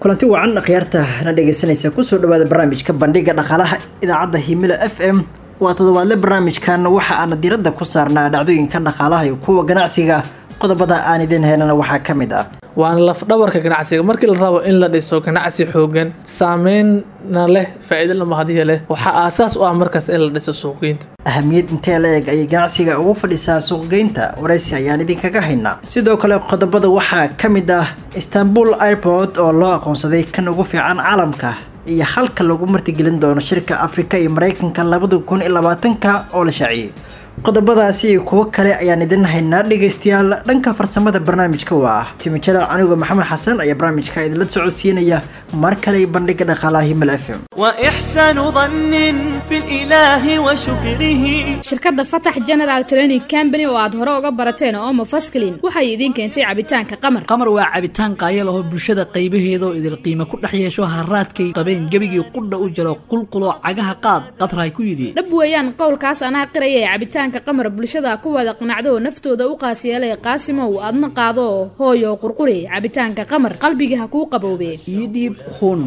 kulanti wacan khiyaarta na dhegeysanaysa kusoo dhawaada barnaamijka bandhiga dhaqaalaha idaacadda himila f m waa toddobaadle barnaamijkan waxa aana diradda ku saarnaa dhacdooyinka dhaqaalaha iyo kuwa ganacsiga qodobada aan idin helana waxaa ka mid ah waana lafdhabarka ganacsiga markii la rabo in la dhiso ganacsi xoogan saameynna leh faa-iido lamahadiya leh waxaa aasaas u ah markaas in la dhiso suuqgeynta ahamiyad intee la eg ayay ganacsiga ugu fadhisaa suuqgeynta waraysi ayaan idinkaga haynaa sidoo kale qodobada waxaa ka mid ah istanbul airport oo loo aqoonsaday kan ugu fiican caalamka iyo halka lagu martigelin doono shirka afrika iyo mareykanka labada kun iyo labaatanka oo la shaaciyey qodobadaasi iyo kuwo kale ayaan idin haynaa dhegaystayaal dhanka farsamada barnaamijka waa ah timijalaal anigoo maxamed xasan ayaa barnaamijka idinla socodsiinaya mar kale bandhiga dhaqaalaha himal f m وإحسان ظن في الإله وشكره shirkadda fatax general training company oo aad hore uga barateen oo mafaskilin waxay idiin keentay cabitaanka qamar qamar waa cabitaan qaaya lahoo bulshada qaybaheeda oo idil qiimo ku dhex yeesho haraadkay qabeen gebigii qudha u jiro qulquloo cagaha qaad qadraay ku yidhi dhab weeyaan qowlkaas anaa qiraya ee cabitaanka qamar bulshada ku wada qanacdo oo naftooda u qaasiyeelay qaasimow adna qaado hooyo qurquri cabitaanka qamar qalbiga ha kuu qaboobe ii dhiib hun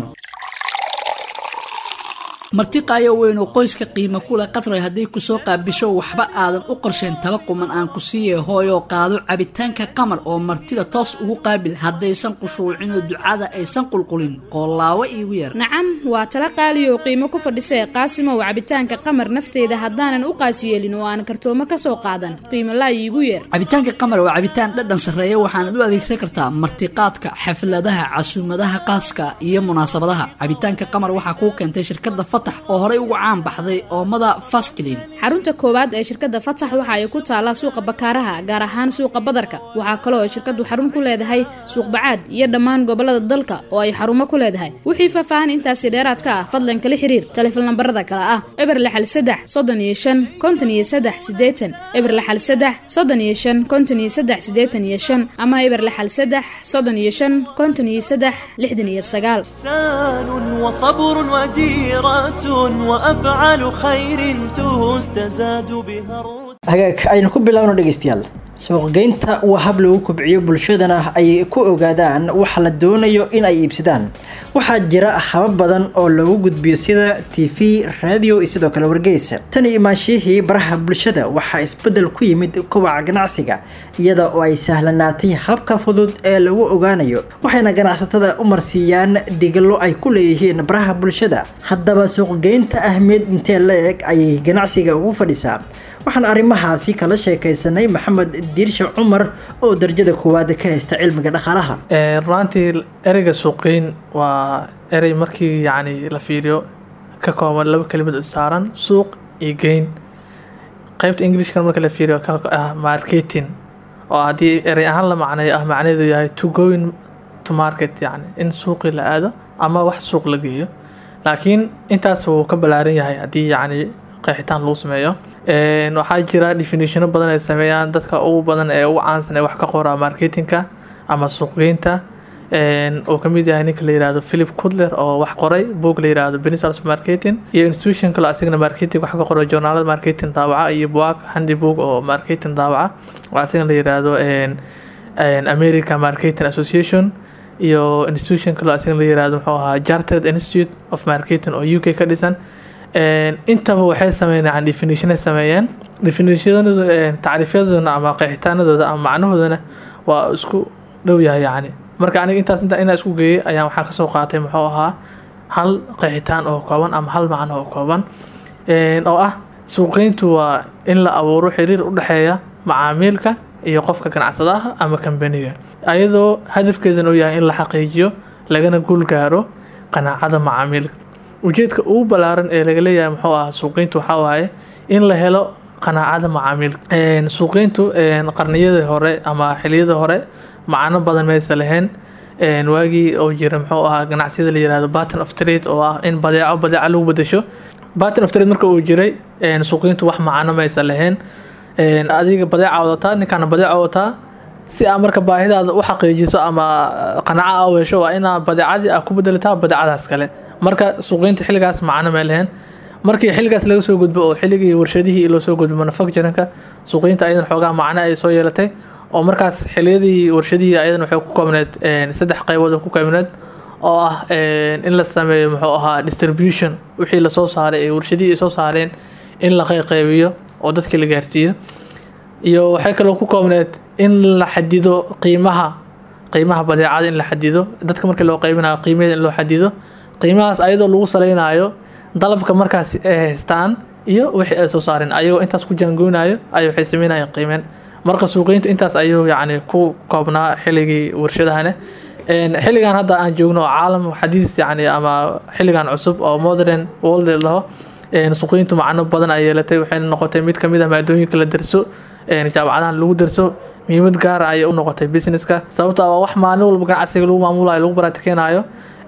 marti qaayo weyn oo qoyska qiimo kule qadray hadday ku soo qaabisho waxba aadan u qorsheen tala quman aan ku siiye hooyoo qaado cabitaanka qamar oo martida toos ugu qaabil haddaysan qushuucinoo ducada aysan qulqulin qoolaawo iigu yar nacam waa tala qaaliyo oo qiimo ku fadhisee qaasimow cabitaanka qamar nafteyda haddaanan u qaasiyeelin oo aan kartoomo ka soo qaadan qiimo laa iigu yeer cabitaanka qamar waa cabitaan dhadhan sarreeya waxaanad u adeegsan kartaa martiqaadka xafladaha casuumadaha qaaska iyo munaasabadaha cabitaanka qamar waxaa kuu keentay shirkadda fatax oo horey ugu caan baxday oomada faskilin xarunta koowaad ee shirkadda fatax waxa ay ku taallaa suuqa bakaaraha gaar ahaan suuqa badarka waxaa kaloo ay shirkaddu xarun ku leedahay suuq bacaad iyo dhammaan gobollada dalka oo ay xarumo ku leedahay wixii faahfaahan intaasi dheeraad ka ah fadlan kala xiriir taleefon lambarada kale ah eber lixal saddex soddon iyo shan konton iyo saddex siddeetan eber lixal saddex soddon iyo shan konton iyo saddex siddeetan iyo shan ama eber lixal saddex soddon iyo shan konton iyo saddex lixdan iyo sagaal إحسان وصبر وجيرة وأفعال خير تستزاد بها الرتبة hagaag aynu ku bilaabno dhegeystayaal suuqgeynta waa hab lagu kobciyo bulshadana ay ku ogaadaan waxa la doonayo in ay iibsadaan waxaa jira habab badan oo lagu gudbiyo sida t v radio iyo sidoo kale wargeysa tani imaanshihii baraha bulshada waxaa isbedel ku yimid kobaca ganacsiga iyada oo ay sahlanaatay habka fudud ee lagu ogaanayo waxayna ganacsatada u marsiiyaan digalo ay ku leeyihiin baraha bulshada haddaba suuqgeynta ahmiyad intee la-eg ayay ganacsiga ugu fadhisaa waxaan arrimahaasi kala sheekaysanay maxamed diirshe cumar oo darajada koowaad ka haysta cilmiga dhaqaalaha runaantii ereyga suuqgeyn waa erey markii yacni la fiiriyo ka kooban laba kelimad oo saaran suuq iyo geyn qaybta ingilishkan marka la fiiriyo ka ah marketing oo haddii erey ahaan la macneeyo ah macnaheedu yahay to going to market yacni in suuqii la aado ama wax suuq la geeyo laakiin intaas wuu ka ballaaran yahay haddii yacni qeexitaan lagu sameeyo waxaa jira definitiono badan ay sameeyaan dadka ugu badan ee ugu caansan ee wax ka qoraa marketingka ama suuqgeynta oo kamid yahay ninka la yirahdo philip cutler oo wax qoray boog la yirahdo benisals marketing iyo institution kale asigana marketing wax ka qoray journaalada marketing daawaca iyo buag handi boog oo marketing daawaca oo asigana la yirahdo america marketing association iyo institution kale asigana la yirahdo muxuu ahaa chartered institute of marketing oo u k ka dhisan intaba waxay sameeyeen definition ay sameeyeen definitionadooda tacriifyadooda ama qeexitaanadooda ama macnahoodana waa isku dhow yahay yacni marka aniga intaas inta inaa isku geeyay ayaan waxaan kasoo qaatay muxuu ahaa hal qeexitaan oo kooban ama hal macno oo kooban oo ah suuqgeyntu waa in la abuuro xiriir u dhexeeya macaamiilka iyo qofka ganacsadaha ama kambaniga ayadoo hadafkeedan uu yahay in la xaqiijiyo lagana guul gaaro qanaacada macaamiilka ujeedka ugu ballaaran ee laga leeyahay muxuu ah suuqgeyntu waxaa waaye in la helo qanaacada macaamiilka suuqgeyntu qarniyadii hore ama xiliyadii hore macno badan maysa lahayn waagii oo jira muxuu ahaa ganacsiyada la yirahdo batten of trade oo ah in badeeco badeeca lagu bedesho batten of trade marka uu jiray suuqgeyntu wax macno maysa lahayn adiga badeeca wadataa ninkaana badeeca wadataa si aa marka baahidaada u xaqiijiso ama qanaca a u hesho waa inaa badeecadii a ku bedelataa badeecadaas kale marka suuqgeynta xilligaas macno may lahayn markii xilligaas laga soo gudbo oo xilligii warshadihii loo soo gudbo manufacturingka suuqgeynta ayadan xoogaa macno ay soo yeelatay oo markaas xiliyadii warshadihii ayadan waxay ku koobneed saddex qaybood oo ku koobneed oo ah in la sameeyo muxuu ahaa distribution wixii lasoo saaray ee warshadihii ay soo saareen in la qayqaybiyo oo dadka la gaarsiiyo iyo waxay kaloo ku koobneed in la xadido qiimaha qiimaha badeecada in la xadido dadka markii loo qaybinayo qiimaheeda in loo xadido qiimahaas ayadoo lagu saleynayo dalabka markaas ay haystaan iyo wixii ay soo saareen ayagoo intaas ku jaangoonayo ay waxay sameynayeen qiimeen marka suuqeyntu intaas ayuu yacni ku koobnaa xilligii warshadahane xilligan hadda aan joogno oo caalam xadiis yacni ama xilligan cusub oo modern world laho suuqeyntu macno badan ay yeelatay waxayna noqotay mid kamid ah maadooyinka la darso jaamacadahan lagu darso muhiimad gaara ayay u noqotay businesska sababto ah waa wax maalin walba ganacsiga lagu maamulayo lagu baratikeynayo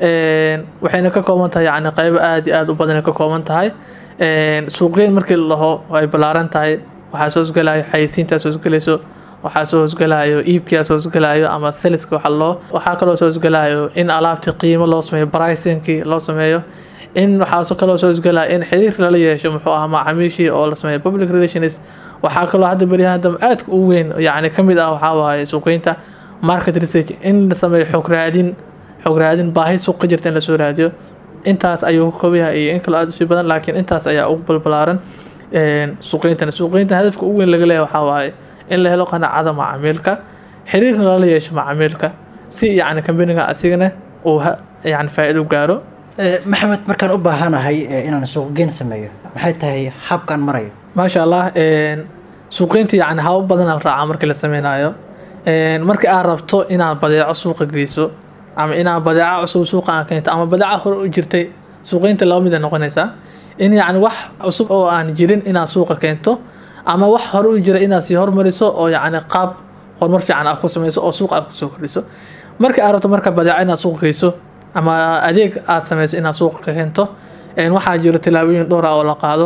waxayna ka kooban tahay yani qaybo aada iyo aada u badan ka kooban tahay suuqgeyn markii la dhaho ay ballaaran tahay waxaa soo hosgelayo xayeysiintaa soo hosgelayso waxaa soo hosgelayo iibkia soo hosgelayo ama seliska waxa loo waxaa kaloo soo hosgelayo in alaabtii qiimo loo sameeyo pricingkii loo sameeyo in waxaa kaloo soo hosgelaya in xiriir lala yeesho muxuu ahaa macaamiishii oo la sameeyo public relations waxaa kaloo hadda beryahan dambe aadka u weyn yani kamid ah waxaa waaye suuqeynta market research in la sameeyo xog raadin xog raadin baahi suuq ka jirta in lasoo raadiyo intaas ayuu ka koobayahay iyo in kaloo aada usii badan laakiin intaas ayaa ugu balbalaaran suuqeyntana suuqeynta hadafka ugu weyn laga leeyahay waxaa waaye in la helo qanaacada macaamiilka xiriirna lala yeesho macaamiilka si yacni kambaniga asigana uu yani faa-iido gaaro maxamed markaan u baahanahay inaan suuqgeyn sameeyo maxay tahay habkaan marayo maasha allah suuqeynta yani haba badan la raacaa markii la sameynayo markii aad rabto inaad badeeco suuqa geyso ama inaad badeeco cusub suuqa aan keento ama badeeco hore u jirtay suuqeynta laba mid ay noqonaysaa in yacni wax cusub oo aan jirin inaad suuqa keento ama wax hore u jira inaad sii hormariso oo yacni qaab horumar fiican aad ku sameyso oo suuqa aad kusoo kordhiso markii aad rabto marka badeeco inaad suuqa geyso ama adeeg aad sameyso inaad suuqa ka keento waxaa jira tilaabooyin dhowr ah oo la qaado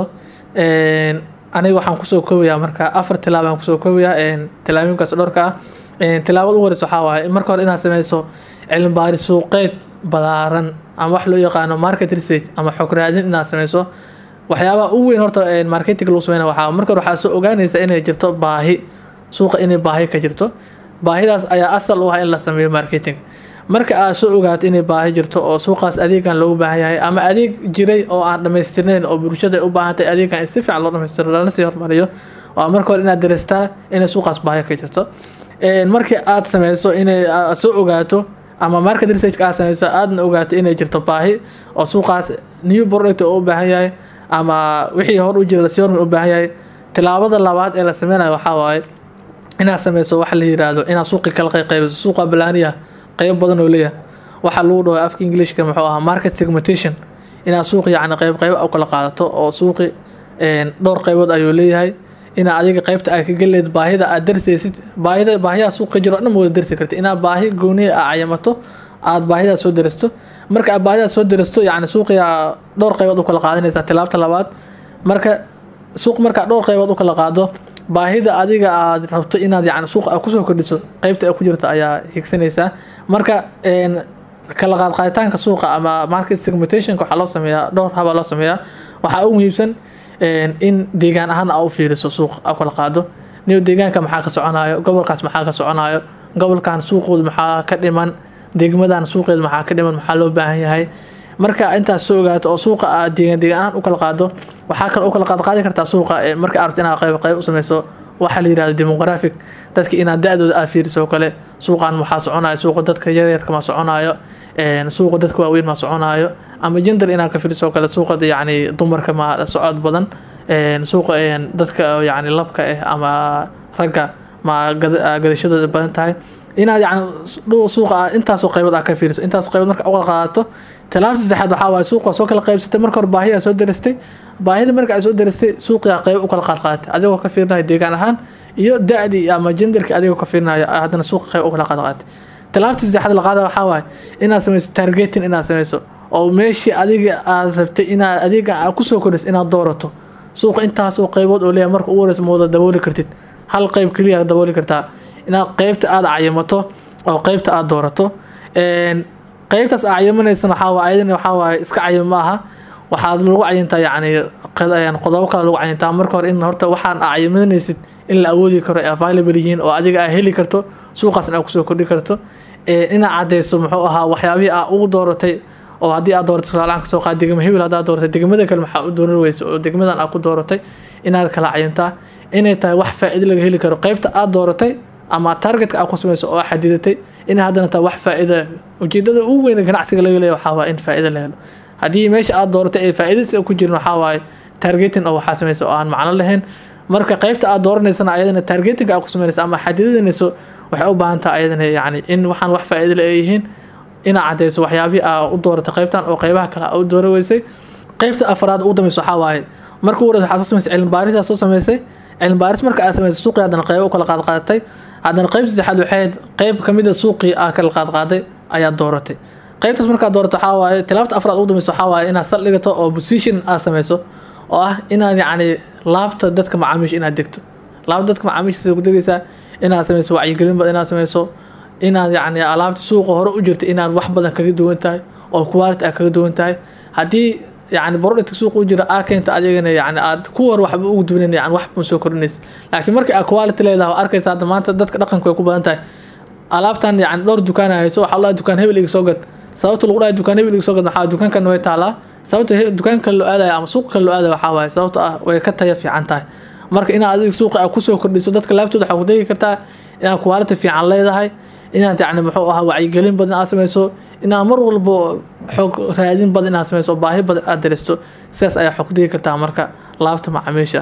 aniga waxaan kusoo koobayaa marka afar tilaab aan kusoo koobayaa tilaabooyinkaas dhowrka ah tilaabada u horeysa waxaa waaye marka hore inaad sameyso cilmi baaris suuqeed balaaran ama wax loo yaqaano market research ama xog raadin inaad sameyso waxyaabaha ugu weyn horta marketing lagu sameyna waxaa marka hore waxaa soo ogaanaysa inay jirto baahi suuqa inay baahi ka jirto baahidaas ayaa asal u ah in la sameeyo marketing marka aad soo ogaato inay baahi jirto oo suuqaas adeegan loogu baahan yahay ama adeeg jiray oo aan dhamaystirnayn oo bulshada u baahantahay adeegan in si fiican loo dhamaystiro lana sii hormariyo waa marka hore inaad dareystaa inay suuqaas baahi ka jirto markii aad sameyso inay soo ogaato ama market research aad sameyso aadna ogaato inay jirto baahi oo suuqaas new product oo u baahan yahay ama wixii hor u jira lasii hormar u baahan yahay tilaabada labaad ee la sameynayo waxaa waaye inaad sameyso waxa la yiraahdo inaad suuqi kala qayqaybiso suuqa balaaniya qayb badan oo leeyahay waxaa lagu dhaho afka englishka muxuu ahaa market segmentation inaad suuqi yacni qayb qayb u kala qaadato oo suuqi dhowr qaybood ayuu leeyahay inaad adiga qaybta aad ka geleed baahida aad darsaysid baahida baahiyaha suuqa jiro dhan wada darsi karta inaad baahi gooniya aad cayamato aad baahidaas soo darasto marka aad baahidaas soo darasto yacni suuqiyaa dhowr qaybood u kala qaadanaysaa tilaabta labaad marka suuq markaa dhowr qaybood u kala qaado baahida adiga aad rabto inaad yani suuqa aad kusoo kordhiso qeybta ay ku jirto ayaa higsanaysaa marka kala qaadqaaditaanka suuqa ama market segmentationka waxaa loo sameeyaa dhowr habaa loo sameeyaa waxaa ugu muhiimsan in deegaan ahaan aa u fiiriso suuq aa kala qaado niyo deegaanka maxaa ka soconayo gobolkaas maxaa ka soconayo gobolkan suuqooda maxaa ka dhiman degmadan suuqeeda maxaa ka dhiman maxaa loo baahan yahay marka intaas soo ogaato oo suuqa aad deegaan deegaan ahaan u kala qaado waxaa kale u kala qaadqaadi kartaa suuqa marka aad rabto inaad qayb qayb u sameyso waxaa la yirahdo demographic dadka inaad da-dooda aad fiiriso oo kale suuqan maxaa soconayo suuqa dadka yaryarka ma soconayo suuqa dadka waaweyn ma soconayo ama gender inaad ka fiiriso oo kale suuqa yacni dumarka ma socod badan suuqa dadka yacni labka ah ama ragga ma gadashadooda badan tahay inaad yani suuqa intaasoo qaybood aad ka fiiriso intaas qaybood marka uqala qaadato talaabta saddexaad waxaa waaye suuqa soo kala qaybsatay marka hore baahiyaa soo darastay baahida marka ay soo darastay suuqiyaa qayb u kala qaad qaadatay adigoo ka fiirinayo deegaan ahaan iyo da-dii ama genderki adigoo ka fiirinayo haddana suuqa qayb u kala qaad qaadatay talaabta saddexaad la qaada waxaa waaye inaad sameyso targeting inaad sameyso oo meeshii adiga aad rabtay inaad adiga aad kusoo kordhiso inaad doorato suuqa intaas oo qaybood oo leeyahay marka ugu horeysa mooda dabooli kartid hal qayb keliya dabooli kartaa inaad qeybta aada cayamato oo qeybta aada doorato qeybtaas aa cayamanaysan waxaa ayadana waxaa waaye iska cayam ma aha waxaad lagu cayintaa yacni qodobo kale lagu cayintaa marka hore in horta waxaan aa cayamanaysid in la awoodi karo ay available yihiin oo adiga aa heli karto suuqaasna aa kusoo kordhi karto ee, inaad cadeyso muxuu ahaa waxyaabihii aa ugu dooratay oo haddii aad dooratay tusaale ahaan kasoo qaad degmo hebel haddaad dooratay degmada kale maxaa u dooran weysa oo degmadan aad ku dooratay inaad kala cayintaa inay tahay wax faa'iido laga heli karo qaybta aad dooratay ama targetka aad ku samayso oo aad xadidatay inay haddana tahay wax faa'iida ujeedada ugu weyn ee ganacsiga laga leeyahay waxaa waaye in faa'iido la helo haddii meesha aad dooratay ee faa'iidadiisa ku jirin waxaa waaye targeting oo waxaa samaysa oo aan macno lahayn marka qaybta aad dooranaysana ayadana targeting aad ku samaynaysa ama xadidanayso waxay u baahan tahay ayadana yacni in waxaan wax faa'iido la yihiin inaad cadeyso waxyaabihii aa u dooratay qaybtan oo qaybaha kale aa u doora weysay qaybta afraad ugu dambeysa waxaa waaye marka ugu horeysa waxaa soo samaysay cilmi baaris aad soo samaysay cilmi baaris marka aad samaysay suuqii haddana qaybo u kala qaad qaadatay haddana qayb saddexaad waxay ahayd qayb kamid a suuqii aa kala qaad qaaday ayaad dooratay qaybtaas markaad doorato waxaa waaye tilaabta afraad ugu dambeysa waxaa waaye inaad saldhigato oo position aad samayso oo ah inaad yacni laabta dadka macaamiisha inaad degto laabta dadka macaamiisha sida ku degaysaa inaad samayso wacyigelin badan inaad samayso inaad yacni alaabta suuqa hore u jirta inaad wax badan kaga duwan tahay oo quality aad kaga duwan tahay haddii yacni productka suuqa u jira aa keenta adigana yacni aad ku war waxba ugu duwanan yani wax ma soo kordhinaysa laakiin markii aad quality leedahay oo arkaysa hadda maanta dadka dhaqanku way ku badan tahay alaabtan yani dhowr dukaan hayso waxaa la dukaan hebel iga soo gad sababta lagu dhahay dukaan hebel iga soo gad maxaa dukaankan way taalaa sababta he- dukaanka loo aadaya ama suuqa kale loo aadaya waxaa waaye sababta ah way ka taya fiican tahay marka inaad adiga suuqa aad kusoo kordhiso dadka laabtooda waxaa ku degi kartaa inaad quality fiican leedahay inaad yacni muxuu ahaa wacyigelin badan aad samayso inaad mar walbo xoog raadin badan inaad samayso oo baahi badan aad daristo sidaas ayaa xog degi kartaa marka laabta macaamiisha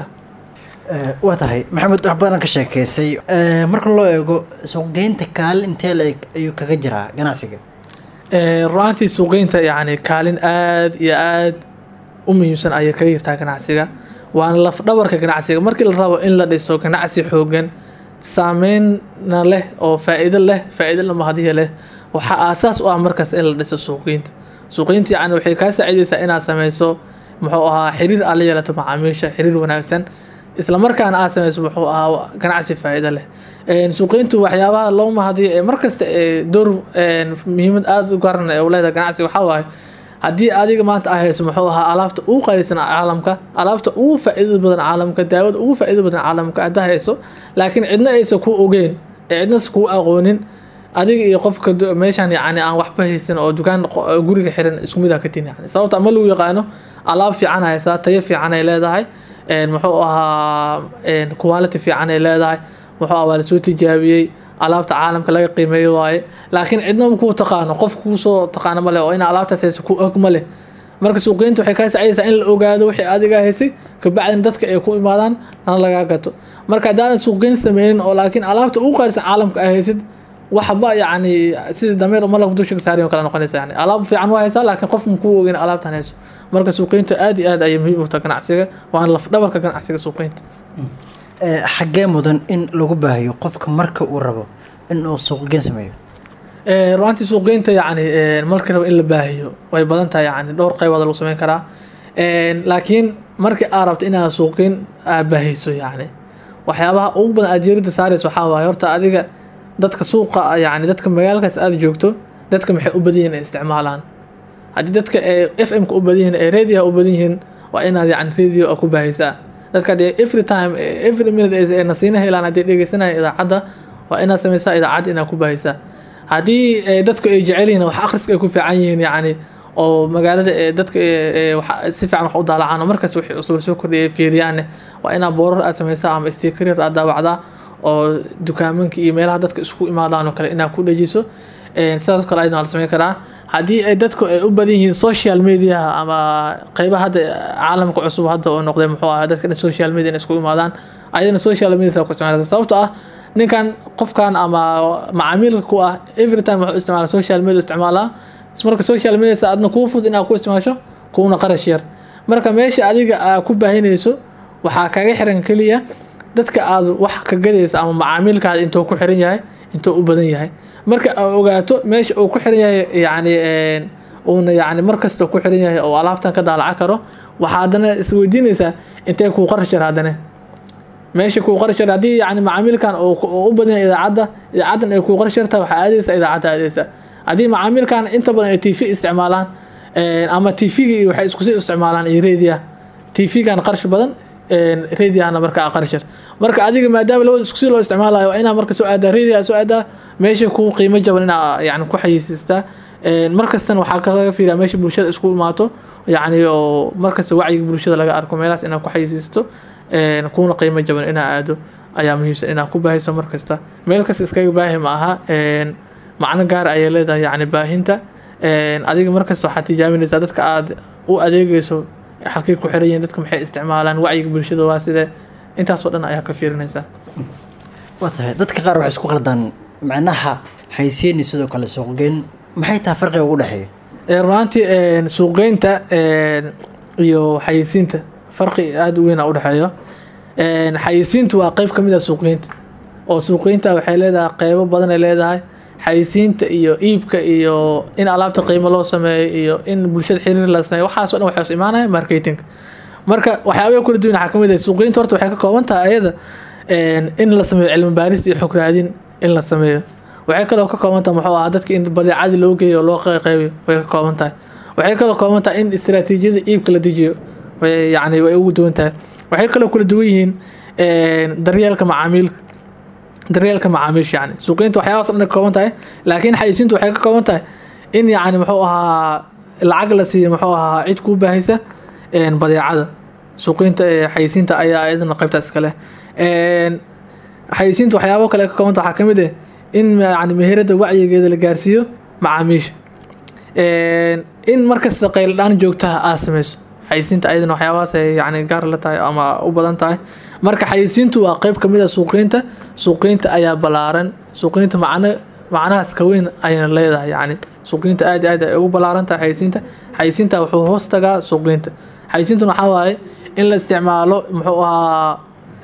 Eh, waa tahay maxamed wax badan ka sheekeysay Eh, marka loo eego suuqgeynta kaalin intee la eg ayuu kaga jiraa ganacsiga Ee, runaantii suuqeynta yacni kaalin aad iyo aad u muhiimsan ayay kaga jirtaa ganacsiga waana laf dhabarka ganacsiga markii la rabo in la dhiso ganacsi xoogan saameynna leh oo faa'iido leh faa'iido lama hadiya leh waxaa aasaas u ah markaas in la dhiso suuqgeynta suuqgeynta yacni waxay kaa saacidaysaa inaad sameyso muxuu ahaa xiriir aad la yeelato macaamiisha xiriir wanaagsan isla markaana aad sameyso muxuu ahaa ganacsi faa'iido leh Een, suuqgeyntu waxyaabaha loo mahadiyo ee markasta ee door een, muhiimad aada u garan ee u leedahay ganacsiga waxaa waaye haddii adiga maanta aa hayso muxuu ahaa alaabta ugu qaalisan caalamka alaabta ugu faa'iidada badan caalamka daawada ugu faa'iidada badan caalamka haddaa hayso laakiin cidna aysan ku ogeyn ee cidnas kuu aqoonin adiga iyo qofka du- meeshan yacni aan waxba haysan oo dukaan qo- guriga xiran isku mid ah ka tin yani sababta ma lagu yaqaano alaab fiican haysaa tayo fiican ay leedahay een, muxuu ahaa een, quality fiican ay leedahay muxuu ahaa waa lasoo tijaabiyey alaabta caalamka laga qiimeeyo waaye laakiin cidna ma kuu taqaano qof kuusoo taqaano ma leh oo ina alaabtaas hayso ku og ma leh marka suuqgeynta waxay kaa sacidaysaa in la ogaado wixii adiga haysay kabacdina dadka ay ku imaadaan lana lagaa gato marka haddaadan suuqgeyn sameynin oo laakiin alaabta ugu qaalisan caalamka ay haysid waxba yacni sidii dameer malak dusha ka saariyo kala noqonaysa yani alaab fiican waa haysaa laakiin qof ma kuu ogeyn alaabtan hayso marka suuqgeynta aad iyo aad ayay muhiim u tahay ganacsiga waana laf dhabarka ganacsiga suuqgeynta Eh, xaggee mudan in lagu baahiyo qofka marka uu rabo in uu suuqgeyn sameeyo Ee, runaantii suuqgeynta yacni ee, markii rabo in la baahiyo way badan tahay yacni dhowr qaybood lagu sameyn karaa Een, laakiin markii aad rabto inaad suuqgeyn aad baahiyso yacni waxyaabaha ugu badan aad jeerida saarayso waxaa waaye horta adiga dadka suuqa yacni dadka magaalkaas aad joogto dadka maxay u badan yihiin ay isticmaalaan haddii dadka ee f m ka u badan yihiin ee radioha u badan yihiin waa inaad yacni radio a ku baahisaa dadka dee every time eh, every minute ee ee nasiina helaan haddii dhegeysanaya idaacadda waa inaad sameysaa idaacad inaad ku baahisaa haddii eh, dadku ay jecel yihiin wax akhriska ay ku fiican yihiin yacni oo magaalada ee dadka ee- ee waxa- si fiican wax u daalacaan oo markaas wixii cusub soo kordhiyay fiiriyaanne waa inaad boorar aad sameysaa ama stiikarir aad daawacdaa oo dukaamanka iyo meelaha dadka isku imaadaan oo kale inaad ku dhajiso Een, sidaas oo kale ayadana waa la sameyn karaa haddii ay dadku ay u badan yihiin social media ama qeybaha hadda caalamka cusub hadda oo noqday muxuu ahaa dadka dhan social media in isku imaadaan ayadana social media ku isticmaalata sababtoo ah ninkan qofkan ama macaamiilka ku ah every time wuxuu isticmaala social media isticmaalaa marka social media sa adna kuu fudud inaad ku isticmaasho kuuna qarash yar marka meesha adiga aa ku baahinayso waxaa kaga xiran keliya dadka aad wax ka gadayso ama macaamiilkaada intuu ku xiran yahay intuu u badan yahay marka aad ogaato meesha uu ku xiran yahay yacni een, uuna yacni mar kasta ku xiran yahay oo alaabtan ka daalaca karo waxaa haddana isweydiinaysaa intee kuu qarash yar haddana meesha kuu qarash yar haddii yacni macaamiilkan uu ku- uu u badan yahay idaacadda idaacaddan ay kuu qarash yartahay waxaa aadaysa idaacadda aadaysa haddii macaamiilkan inta badan ay tv isticmaalaan een, ama tvgii waxay isku sii isticmaalaan iyo radio tvgan qarash badan radiahana marka qarash yar marka adiga maadaama labada isku sii loo isticmaalayo waa inaa marka soo aadaa radio soo aadaa meesha ku qiimo jaban inaa yani ku xayeysiistaa markastana waxaa kalaga fiiriyaa meesha bulshada isku imaato yacni oo markasta wacyiga bulshada laga arko meelahaas inaad ku xayeysiisto kuna qiimo jaban inaa aado ayaa muhiimsan inaad ku baahayso markasta meel kasta iskaga baahi ma aha macno gaar ayay leedahay yacni baahinta adiga markasta waxaad tijaabinaysaa dadka aad u adeegayso halkay ku xiran yihiin dadka maxay isticmaalaan wacyiga bulshada waa sidee intaasoo dhan ayaa ka fiirinaysaa waa tahay dadka qaar waxay isku qaldaan macnaha xaysiini sidoo kale suuqgeyn maxay tahay farqiga ugu dhexeeya runaantii suuqgeynta iyo xayeysiinta farqi aada u weyn a udhexeeyo xayeysiintu waa qeyb kamid a suuqgeynta oo suuqgeynta waxay leedahay qeybo badan ay leedahay xayeysiinta iyo iibka iyo in alaabta qiimo loo sameeyo iyo in bulshada xiriir la sameeyo waxaaso dhan waxay hoos imaanaya marketing marka waxyaabaha kala duwan waxaa kamid ah suuqgeynta horta waxay ka kooban tahay ayada in la sameeyo cilmi baaris iyo xog raadin in la sameeyo waxay kaloo ka kooban tahay muxuu ahaa dadka in badeecadii loo geeyo oo loo qeybiyo way ka kooban tahay waxay kaloo kooban tahay in istiraatiijiyada iibka la dejiyo yani way ugu duwan tahay waxay kaloo kala duwan yihiin daryeelka macaamiilka daryeelka macaamiisha yani suuqeynta waxyaabaas dhan ka kooban tahay laakiin xayisiintu waxay ka kooban tahay in yani muxuu ahaa lacag la siiyo muxuu ahaa cid kuu baahaysa badeecada suuqeynta xayisiinta ayaa iyadana qaybta iskale xayisiinta waxyaabo kale ka koobanta waxaa kamid ah in yani meherada wacyigeeda la gaarsiiyo macaamiisha in markasta qayldhaan joogtaha aad sameyso xayisiinta ayadana waxyaabahaas ay yani gaar la tahay ama u badan tahay marka xayisiintu waa qeyb kamid a suuqeynta suuqeynta ayaa balaaran suuqeynta macno macnahaas ka weyn ayayna leedahay yani suuqeynta aad aad ay ugu balaaran tahay xayisiinta xayisiinta wuxuu hoos tagaa suuqeynta xayisiintuna waxaa waaye in la isticmaalo muxuu ahaa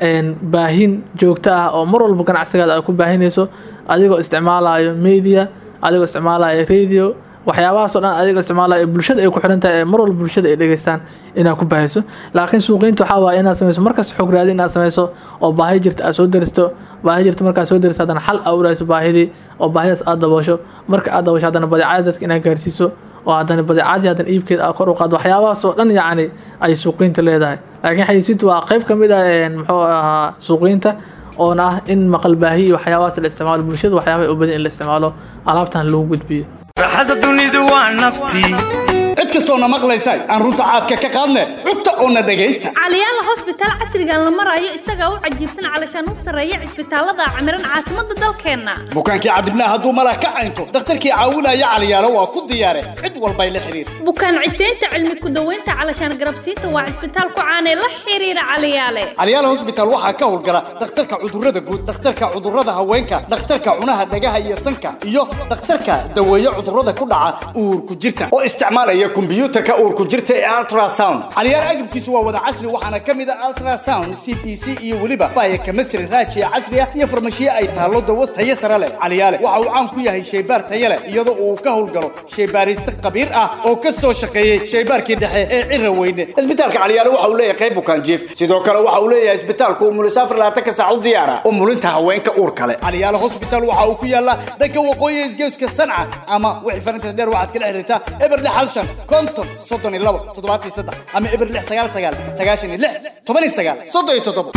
baahin joogto ah oo mar walba ganacsigaada aad ku baahinayso adigoo isticmaalayo media adigoo isticmaalayo radio waxyaabahaasoo dhan adigoo isticmaalayo bulshada ay ku xiran tahay ee mar walba bulshada ay dhegeystaan inaad ku baahiso laakiin suuqeynta waxaa waaye inaad sameyso markasta xog raadi inaad sameyso oo baahi jirta aad soo daristo baahi jirta markaad soo daristo haddana xal aa urayso baahidii oo baahidaas aad daboosho marka aad daboosho haddana badeecada dadka inaad gaarsiiso oo haddana badeecadii haddana iibkeeda aad kor u qaado waxyaabahaasoo dhan yacni ay suuqeynta leedahay laakiin xayisiintu waa qeyb ka mid ah muxuu ahaa suuqeynta oona ah in maqal baahi iyo waxyaabahaas la isticmaalo bulshada waxyaabaha u badan in la isticmaalo alaabtan lagu gudbiyo raaxada dunidu waa naftii cid kastoona maqlaysa aan runta caadka ka qaadne cugta oona dhegaysta caliyaala hosbitaal casrigan la marayo isagaa u cajiibsan calashaan u sarreeya cisbitaalada camiran caasimadda dalkeenna bukaankii cadibnaa hadduu malah ka caynto dakhtarkii caawinaya caliyaalo waa ku diyaare cid walbay la xiriir bukaan ciseynta cilmi ku-daweynta calashaan garabsiinta waa cisbitaal ku caanee la xiriira caliyaale caliyaala hosbitaal waxaa ka howlgala dhakhtarka cudurrada guud dhakhtarka cudurrada haweenka dhakhtarka cunaha dhagaha iyo sanka iyo dhakhtarka daweeye cudurrada ku dhaca uurku jirta oo isticmaalaya kombiyuutarka uurku jirta ee ultrasound caliyaal agabkiisu waa wada casri waxaana ka mid ah ultrasound c p c iyo weliba baya chemistry raajiya casri ah iyo farmashiye ay taallo dawo tayo sare leh caliyaale waxa uu caan ku yahay shaybaar tayo leh iyadoo uu ka howlgalo shaybaariste khabiir ah oo ka soo shaqeeyey shaybaarkii dhexe ee cira weyne isbitaalka caliyaale waxa uu leeyahay qayb bukaan jiif sidoo kale waxa uu leeyahay isbitaalku umulisaafar labaatanka saac u diyaara umulinta haweenka uur kale caliyaale hospital waxa uu ku yaalaa dhanka waqooyi isgeeska sanca ama wixii farinta dheer waxaad kala xiriirtaa eber lix hal shan konton soddon iyo labo toddobaatan iyo saddex ama eber lix sagaal sagaal sagaashan iyo lix toban iyo sagaal soddon iyo toddobo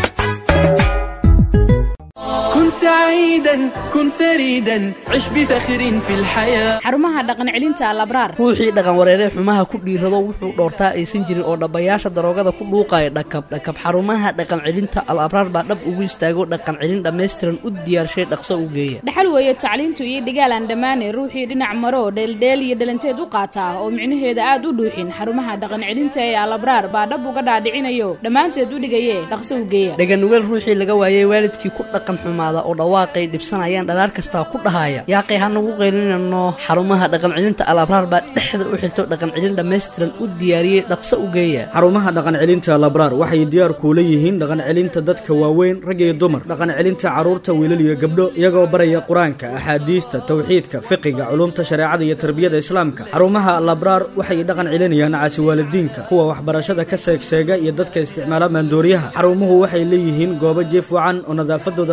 كن سعيدا كن فريدا عش بفخر في الحياة xarumaha dhaqan celinta alabraar ruuxii dhaqan wareeree xumaha ku dhiirado wuxuu dhoortaa aysan jirin oo dhabbayaasha daroogada ku dhuuqaya dhakab dhakab xarumaha dhaqan celinta al abraar baa dhab ugu istaago dhaqan celin dhammaystiran u diyaarshay dhaqso u geeya dhaxal weeye tacliintu iyo dhigaalaan dhammaane ruuxii dhinac maro dheeldheel iyo dhalanteed u qaataa oo micnaheeda aad u dhuuxin xarumaha dhaqan celinta ee alabraar baa dhab uga dhaadhicinayo dhammaanteed u dhigaye dhaqso u geeya dhaganugeel ruuxii laga waayey waalidkii ku dhaqan xumaada oo dhawaaqay dhibsanayaan dhalaar kastaa ku dhahaya yaaqay hanagu qaylinano xarumaha dhaqan celinta al abraar baa dhexda u xirto dhaqan celin dhammaystiran u diyaariyey dhaqso u geeya xarumaha dhaqan celinta labraar waxay diyaar kuula yihiin dhaqan celinta dadka waaweyn rag iyo dumar dhaqan celinta carruurta wiilal iyo gabdho iyagoo baraya qur-aanka axaadiista tawxiidka fiqiga culumta shareecada iyo tarbiyada islaamka xarumaha labraar waxay dhaqan celinayaan caasiwaalidiinka kuwa waxbarashada ka seegseega iyo dadka isticmaala maandooriyaha xarumuhu waxay leeyihiin goobo jiif wacan oo nadaafadooda laga taxadar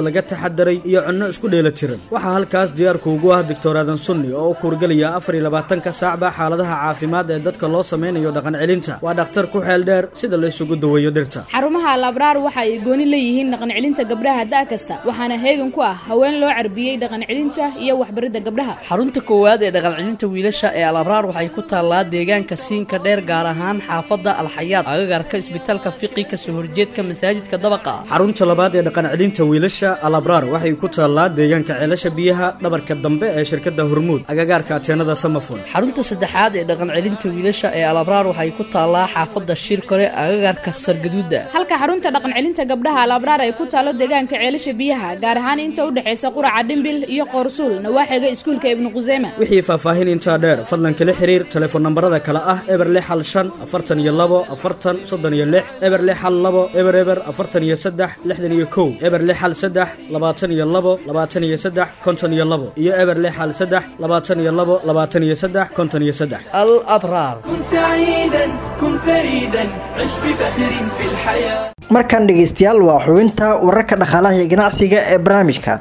taxadaray iyo cunno isku dheela tiran waxaa halkaas diyaarku ugu ah doctor aadan sunni oo u kuurgelaya afar iyo labaatanka saacba xaaladaha caafimaad ee dadka loo sameynayo dhaqan celinta waa dhakhtar ku xeel dheer sida la isugu daweeyo dhirta xarumaha alabraar waxa ay gooni leeyihiin dhaqan celinta gabdhaha da' kasta waxaana heegan ku ah haween loo carbiyey dhaqan celinta iyo waxbaridda gabdhaha xarunta koowaad ee dhaqan celinta wiilasha ee alabraar waxay ku taallaa deegaanka siinka dheer gaar ahaan xaafadda alxayaad agagarka isbitaalka fiqi kasoo horjeedka masaajidka dabaqa ah xarunta labaad ee dhaqan celinta wiilasha alabraar waxay ku taallaa deegaanka ceelasha biyaha dhabarka dambe ee shirkadda hormuud agagaarka ateenada samafon xarunta saddexaad ee dhaqan celinta wiilasha ee alabraar waxay ku taallaa xaafadda shirkore agagarka sargaduuda halka xarunta dhaqan celinta gabdhaha alabraar ay ku taalo deegaanka ceelasha biyaha gaar ahaan inta u dhexaysa quraca dhimbil iyo qoorsuul nawaaxiga iskuulka ibnu quseyma wixii faahfaahin intaa dheer fadlan kala xiriir telefoon nambarada kale ah eber lix hal shan afartan iyo labo afartan soddon iyo lix eber lix hal labo eber eber afartan iyo saddex lixdan iyo kow eber lix hal saddex labaatan iyo labo labaatan iyo saddex konton iyo labo iyo eber lix hal saddex labaatan iyo labo labaatan iyo saddex konton iyo saddex alabraar كن سعيدا كن فريدا عش بفخر في الحياة markan dhegaystayaal waa xubinta wararka dhaqaalaha iyo ganacsiga ee barnaamijka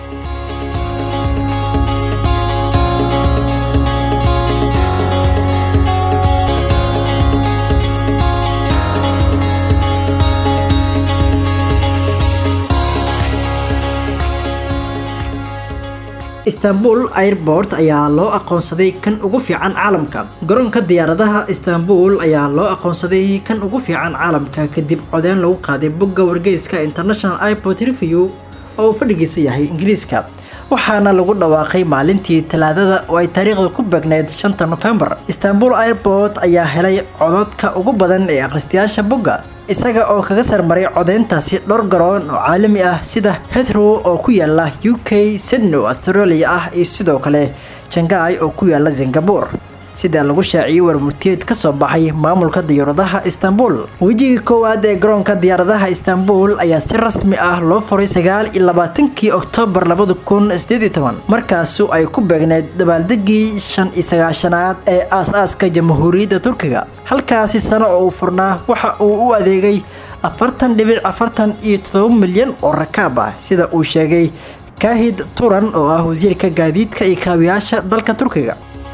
istanbul airport ayaa loo aqoonsaday kan ugu fiican caalamka garoonka diyaaradaha istanbul ayaa loo aqoonsaday kan ugu fiican caalamka kadib codeyn lagu qaaday bogga wargeyska international airport review oo uu fadhigiisa yahay ingiriiska waxaana lagu dhawaaqay maalintii talaadada oo ay taariikhda ku beegneyd shanta nofembar istanbul airport ayaa helay cododka ugu badan ee akhristayaasha bogga isaga oo kaga sarmaray codeyntaasi dhowr garoon oo caalami ah sida heathrow oo ku yaala u k sydney oo australia ah iyo sidoo kale jangai oo ku yaala singapore sida lagu shaaciyey warmurtiyeed ka soo baxay maamulka diyaaradaha istanbul wejigii koowaad ee garoonka diyaaradaha istanbul ayaa si rasmi ah loo furay sagaal iyo labaatankii oktoobar labada kun sideed iyo toban markaasu ay ku beegneyd dabaaldegii shan iyo sagaashanaad ee aas-aaska jamhuuriyadda turkiga halkaasi sano oo uu furnaa waxa uu u adeegay afartan dhibic afartan iyo todoba milyan oo rakaab ah sida uu sheegay kaahid turan oo ah wasiirka gaadiidka iyo kaabiyaasha dalka turkiga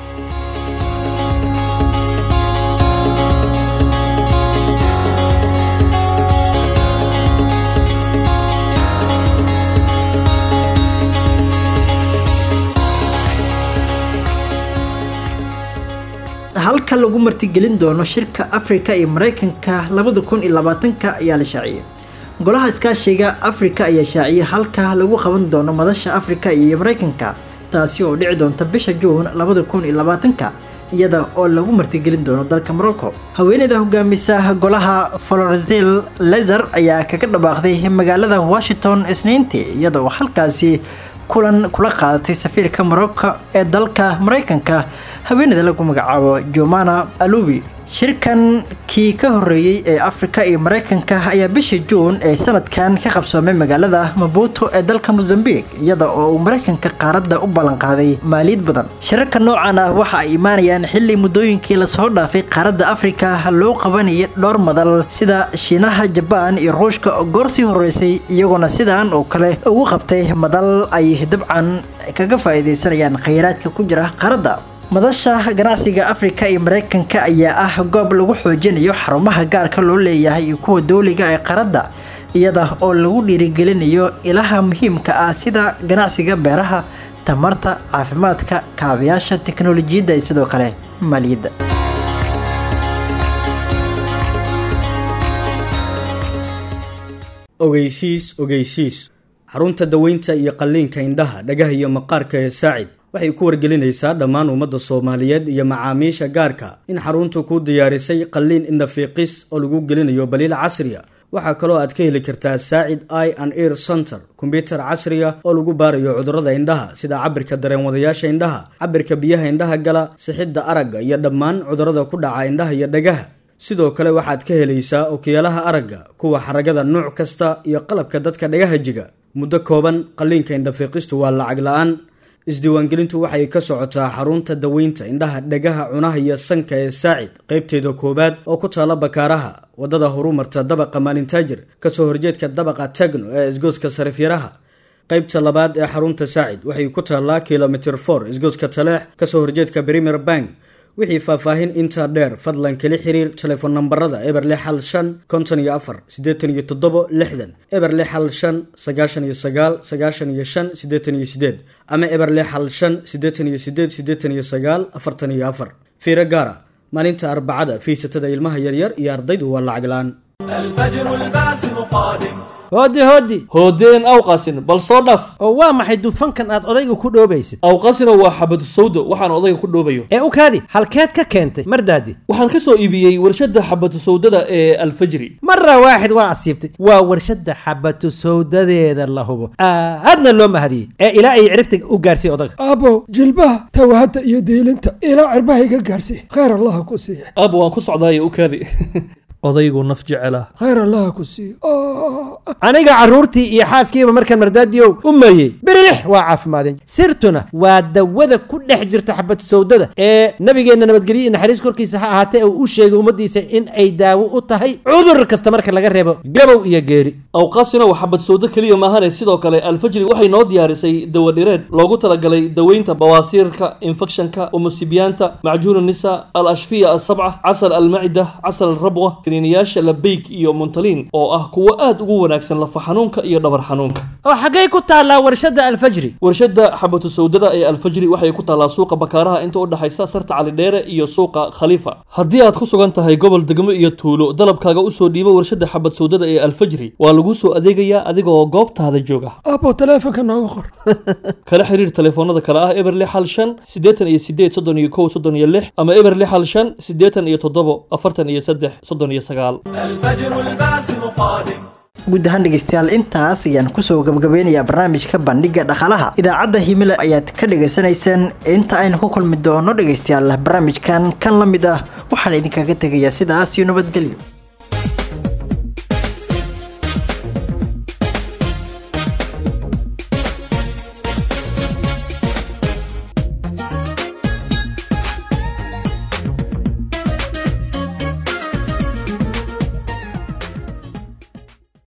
halka lagu martigelin doono shirka afrika iyo mareykanka labada kun iyo labaatanka ayaa la shaaciyey golaha iskaashiga afrika ayaa shaaciyey halka lagu qaban doono madasha afrika iyo mareykanka taasi oo dhici doonta bisha juun labada kun iyo labaatanka iyada oo lagu martigelin doono dalka morocco haweeneyda hogaamisa golaha florizel lezer ayaa kaga dhawaaqday magaalada washington isniintii iyada oo halkaasi kulan kula qaadatay safiirka morocco ee dalka mareykanka haweeneyda lagu magacaabo jomana alubi shirkan kii ka horeeyey ee afrika iyo mareykanka ayaa bishii juun ee sanadkan ka qabsoomay magaalada mabuto ee dalka mozambique iyada oo uu mareykanka qaaradda u ballanqaaday maaliyad badan shirarka noocan ah waxa ay imaanayaan xilli muddooyinkii lasoo dhaafay qaaradda afrika loo qabanayay dhowr madal sida shiinaha jabaan iyo ruushka oo goor sii horeysay iyagoona sidaan oo kale ugu qabtay madal ay dabcan kaga faa'iidaysanayaan khayraadka ku jira qaaradda madasha ganacsiga afrika iyo mareykanka ayaa ah goob lagu xoojinayo xarumaha gaarka loo leeyahay iyo kuwa dowliga ee qaradda iyada oo lagu dhiirigelinayo ilaha muhiimka ah sida ganacsiga beeraha tamarta caafimaadka kaabayaasha teknolojiyadda iyo sidoo kale maaliyadda ogeysiis ogeysiis xarunta daweynta iyo qalliinka indhaha dhagaha iyo maqaarka ee saacid waxay ku wargelinaysaa dhammaan ummadda soomaaliyeed iyo macaamiisha gaarka in xaruntu ku diyaarisay qalliin indhafiiqis oo lagu gelinayo baliil casriya waxaa kaloo aad ka heli kartaa saacid i and ear center kombyutar casriya oo lagu baarayo cudurrada indhaha sida cabirka dareenwadayaasha indhaha cabirka biyaha indhaha gala sixidda aragga iyo dhammaan cudurrada ku dhaca indhaha iyo dhagaha sidoo kale waxaad ka helaysaa okiyaalaha aragga kuwa xaragada nuuc kasta iyo qalabka dadka dhagaha jiga muddo kooban qalliinka indhafiiqistu waa lacag la-aan isdiiwaangelintu waxay ka socotaa xarunta daweynta indhaha dhagaha cunaha iyo sanka ee saacid qaybteeda koowaad oo ku taala bakaaraha wadada horumarta dabaqa maalintaajir kasoo horjeedka dabaqa tagno ee isgoodska sarifyaraha qaybta labaad ee xarunta saacid waxay ku taallaa kilomitr for isgoodska taleex kasoo horjeedka premier bank wixii faahfaahin intaa dheer fadlan kala xiriir telefoon nambarada eber lix hal shan konton iyo afar siddeetan iyo toddobo lixdan eber lix hal shan sagaashan iyo sagaal sagaashan iyo shan siddeetan iyo sideed ama eber lix hal shan siddeetan iyo sideed siddeetan iyo sagaal afartan iyo afar fiiro gaara maalinta arbacada fiisatada ilmaha yaryar iyo ardaydu waa lacag la-aan الفجر الباسم قادم hooddi hooddi hoodeen awqasin bal soo dhaf oo waa maxay dufankan aad odayga ku dhoobaysid awqasino waa xabadu sawdo waxaan odayga ku dhoobayo ee u kaadi halkeed ka keentay mardaadi waxaan ka soo iibiyey warshadda xabadu sawdada ee alfajri mara waaxid waa asiibtay waa warshadda xabatu sawdadeeda la hubo aadna loo mahadiyey ee ilaa ay ciribta u gaarsiiy odaga aabow jilbaha tawahadda iyo diilinta ilaa cirbaha iga gaarsiiy khayr allaha ku siiya aaba waan ku socdaayo u kaadi odaygu naf jecela khayr allaha ku siiya aniga carruurtii iyo xaaskiiba markaan mardaadiyow u mariyey birilix waa caafimaadeen sirtuna waa dawada ku dhex jirta xabad sawdada ee nabigeenna nabadgelyo iyo naxariis korkiisa ha ahaatee uu u sheegay ummaddiisa in ay daawo u tahay cudur kasta marka laga reebo gabow iyo geeri awqaasina waa xabad sawdo keliya maahane sidoo kale alfajri waxay noo diyaarisay dawadhireed loogu talagalay daweynta bawaasiirka infekshanka umusibiyaanta macjuun nisa al ashfiya asabca casal almacida casal alrabwa kaniiniyaasha labeyk iyo muntaliin oo ah kuwo aad ugu wanaagsan lafa xanuunka iyo dhabar xanuunka oo xaggay ku taallaa warshadda alfajri warshadda xabatu sawdada ee alfajri waxay ku taallaa suuqa bakaaraha inta u dhexaysa sarta calidheere iyo suuqa khaliifa haddii aad ku sugan tahay gobol degmo iyo tuulo dalabkaaga usoo dhiibo warshadda xabad sawdada ee alfajri waa lagu soo adeegayaa adigoo goobtaada jooga aabow taleefonka nooga qor kala xiriir telefoonada kale ah eber lix hal shan siddeetan iyo sideed soddon iyo kow soddon iyo lix ama eber lix hal shan siddeetan iyo toddobo afartan iyo saddex soddon iyo sagaal الفجر الباسم قادم guud ahaan dhegeystayaal intaas ayaan kusoo gabagabeynayaa barnaamijka bandhiga dhaqaalaha idaacadda himile ayaad ka dhegaysanayseen inta aynu ku kulmi doono dhegeystayaal barnaamijkan kan la mid ah waxaan idinkaga tegayaa sidaas iyo nabadgelyo